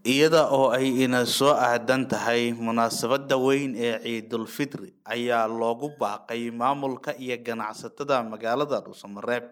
iyada oo ay ina soo aadan tahay munaasabada weyn ee ciidulfitri ayaa loogu baaqay maamulka iyo ganacsatada magaalada dhuusamareeb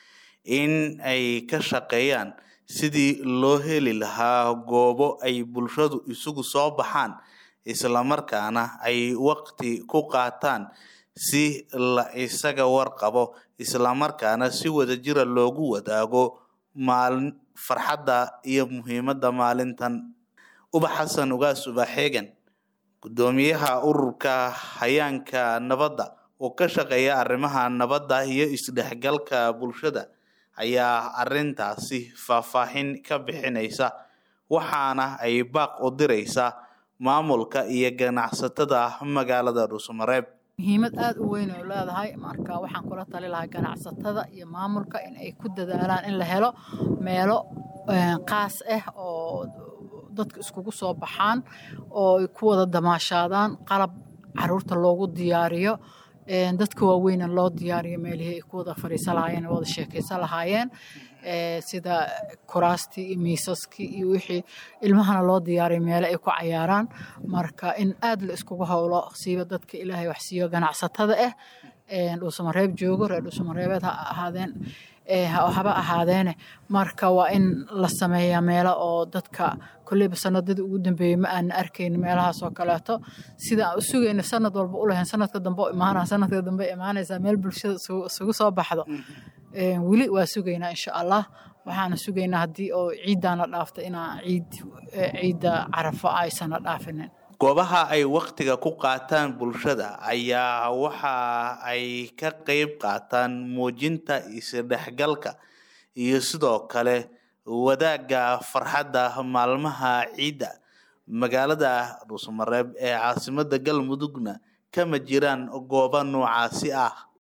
in ay ka shaqeeyaan sidii loo heli lahaa goobo ay bulshadu isugu soo baxaan islamarkaana ay waqti ku qaataan si la isaga warqabo islamarkaana si wadajira loogu wadaago maalin farxadda iyo muhiimada maalintan ubax xasan ugaas ubaxeegan gudoomiyaha ururka hayaanka nabadda oo ka shaqeeya arrimaha nabadda iyo isdhexgalka bulshada ayaa arintaasi faahfaahin ka bixinaysa waxaana ay baaq u direysaa maamulka iyo ganacsatada magaalada dhuusamareeb muhiimad aada u weyn oo leedahay marka waxaan kula tali lahaa ganacsatada iyo maamulka in ay ku dadaalaan in la helo meelo qaas ah oo dadka iskugu soo baxaan oo ay ku wada damaashaadaan qalab caruurta loogu diyaariyo dadka waaweyna loo diyaariyo meelihii ay ku wada fadhiisan lahaayeen wada sheekaysan lahaayeen sida kuraastii iyo miisaskii iyo wixii ilmahana loo diyaariyo meelo ay ku cayaaraan marka in aad la iskugu howlo siiba dadka ilaahay wax siiyo ganacsatada ah dhuusamareeb joogo reer dhuusamareebeed ha ahaadeen haba ahaadeene marka waa in la sameeyaa meelo oo dadka kolleyba sanadadii ugu dambeeyey ma aana arkayn meelahaas oo kaleeto sida aan u sugayna sanad walba u lahayn sanadka dambe imaana sanadka dambe imaanaysaa meel bulshada isugu soo baxdo weli waa sugaynaa insha allah waxaana sugaynaa haddii oo ciiddaana dhaafta inaa ciid ciidda carafo aysana dhaafinin goobaha ay wakhtiga ku qaataan bulshada ayaa waxa ay ka qeyb qaataan muujinta isdhexgalka iyo sidoo kale wadaagga farxadda maalmaha ciidda magaalada dhuusamareeb ee caasimada galmudugna kama jiraan goobo noocaasi ah